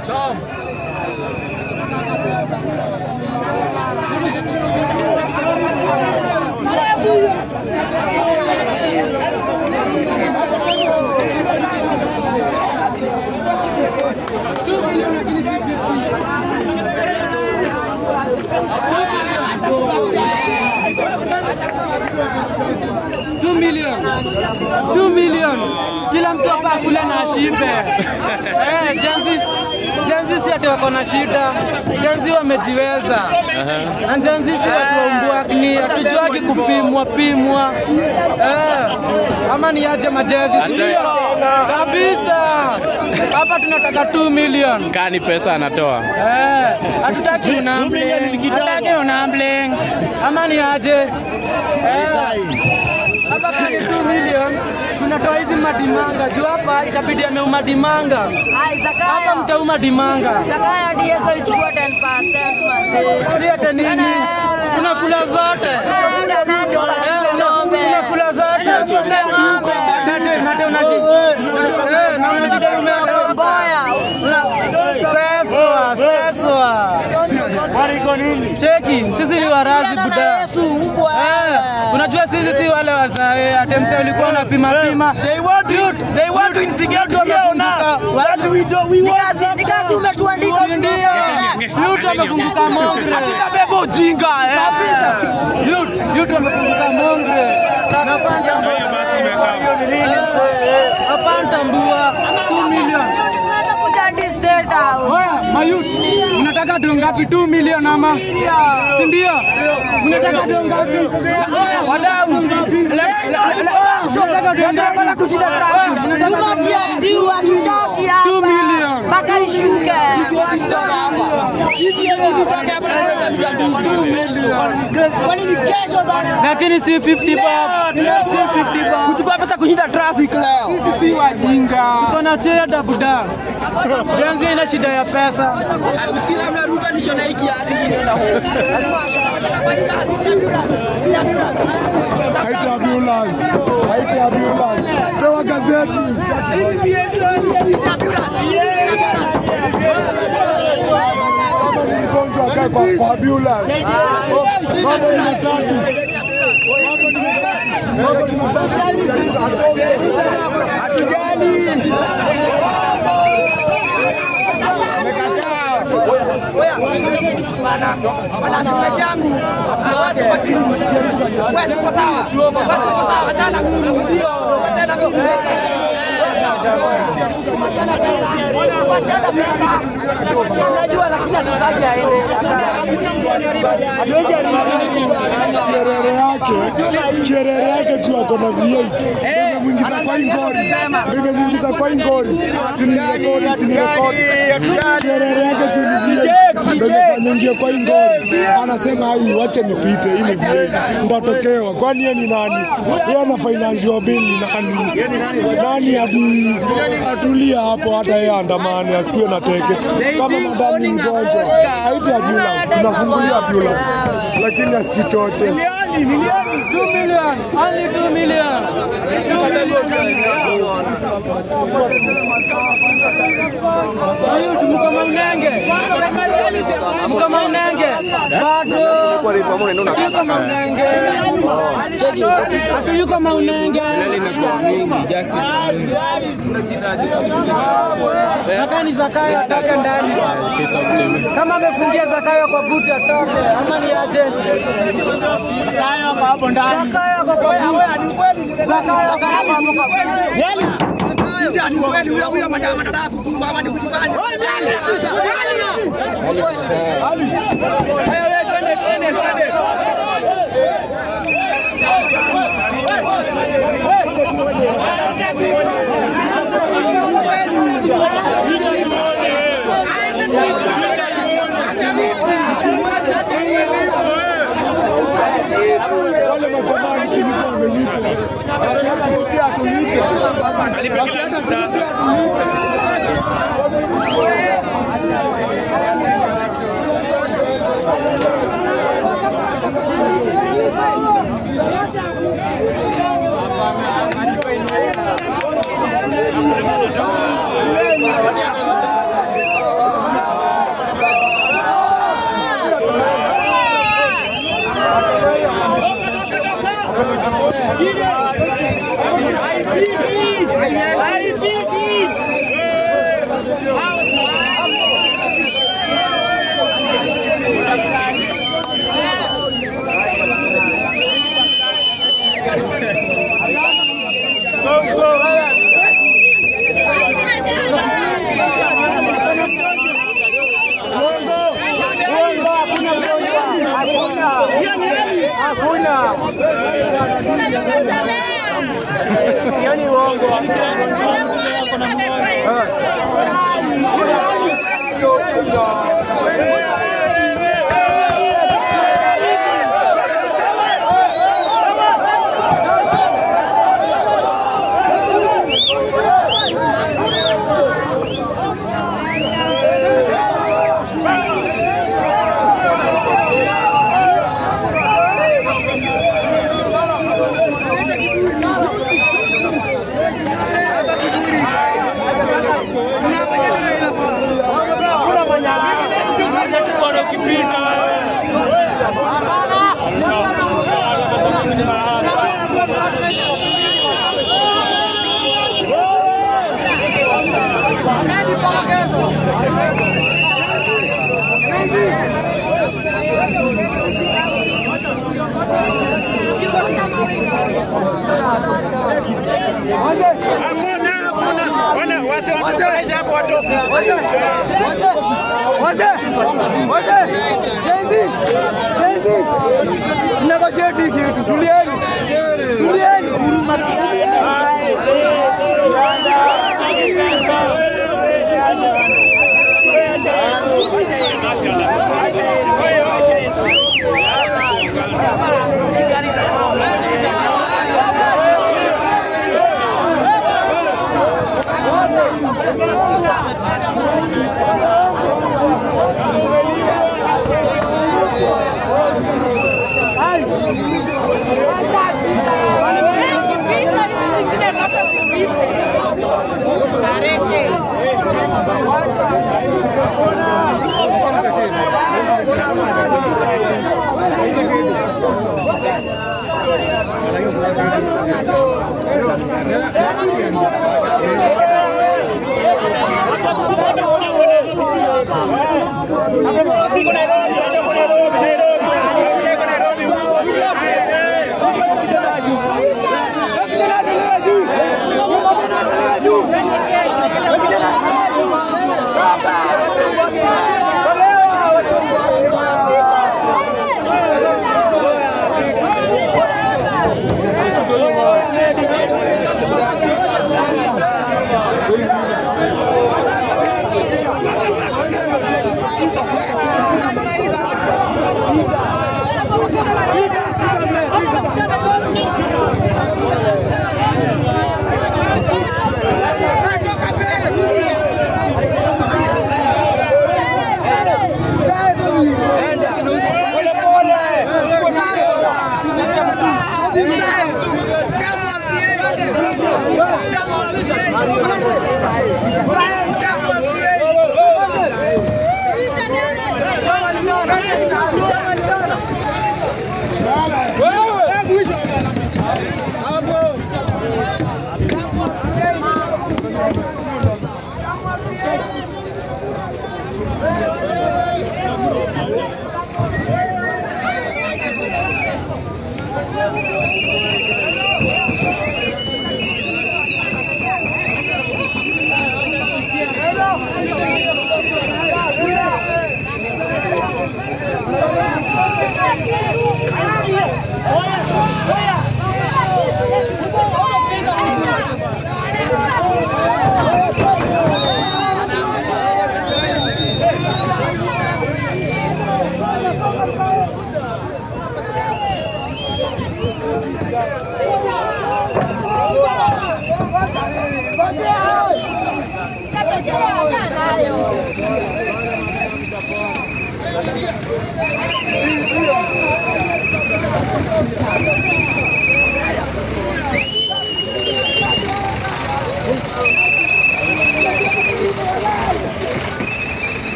Two million. Two million. Kila mtu hapa akule na ashibe. Eh, Jenzi Jenzi si ati wako na shida. Jenzi wamejiweza. Na Jenzi si watu waumbwa ni hatujuagi kupimwa pimwa. Eh, ama ni aje majevi sio? Kabisa. Hapa tunataka 2 million. Kani pesa anatoa. Eh, hatutaki unambling. Hatutaki unambling. Ama ni aje? Eh. Hapa kani 2 million tunatoa hizi madimanga juu hapa itabidi ameuma dimanga. Ai, Hapa Zakayo. mtauma dimanga. Zakayo DSO ichukua 10% manzi. Si hata nini? Tunakula zote. Enda nani Eh, una- Unakula zote. Nate nate unaji. Eh, na unajidai umeokoka. Boya. Seswa, seswa. Cheki, sisi ni warazi buda. Yesu mbwa. Eh, unajua sisi si wale wazae atemse ulikuwa unapima pima. They want to, they want to instigate here now. That we do, we Ni want kazi, ni kazi umetuandika. Youth amefunguka mongre. Beba ujinga eh. Youth, youth amefunguka mongre. Napanda Hapana mbua 2 million. Tunaweza kuja this data. Oya, mayut, mnataka doo ngapi? 2 million ama? Si ndio? Mnataka doo ngapi? Oya, wadau. Le- le- le- oya, mnataka doo ngapi? Oya, mnataka doo ngapi? Ziwa tutoki hapa. Two million. Mpaka ishuke. Lakini si 50 bob. Si 50 bob. Kuchukua pesa kushinda traffic leo. Sisi si wajinga. Tuko na cheda buda. Jenzi ina shida ya pesa. Usikira mnaruka nisho na hiki hadi nenda huko. Haiti ambulance. Haiti ambulance. Pewa gazeti. Kama ni mgonjwa akae kwa, kwa ambulance. Mambo ni matatu. Mambo ni matatu. Mambo ni matatu. Hatujali. Kierere yake kierere yake juu ako na V8 nimemwingiza kwa hii ngori nimemwingiza kwa hii ngori sini rekodi sini rekodi kierere yake juu ni V8 ndio imefanya ingie kwa hii ngori anasema hii wache nipite hii ni V8 ndatokewa kwani yeye ni nani yeye ana financial bill ni nani nani hadi atulia hapo hata yeye andamane asikuwe na teke kama madam ni mgonjwa haiti ambulance tunafungulia ambulance lakini asikichoche 2 million. Only 2 million. 2 Ayut, mko maunenge. Mko maunenge. Bado. Yuko maunenge. Ati yuko maunenge. Nataka Zakayo atoke ndani. Kama amefungia Zakayo kwa buti atoke, ama ni aje? Zakayo kwa hapo ndani. Zakayo kwa kwa buti. Zakayo kwa hapo kwa buti. Ni kweli huyo huyo madama anataka kukufa ama ni kujifanya. wale majamani kilipo wamelipa Basi hata sisi pia tulipe. Basi hata sisi pia tulipe. Hiyo ni uongo. Mnegotiate kitu, tulieni. Tulieni.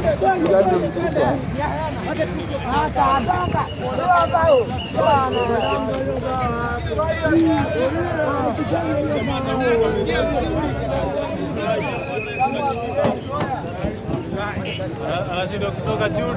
Uganda mkubwa. anashindwa kutoka juu.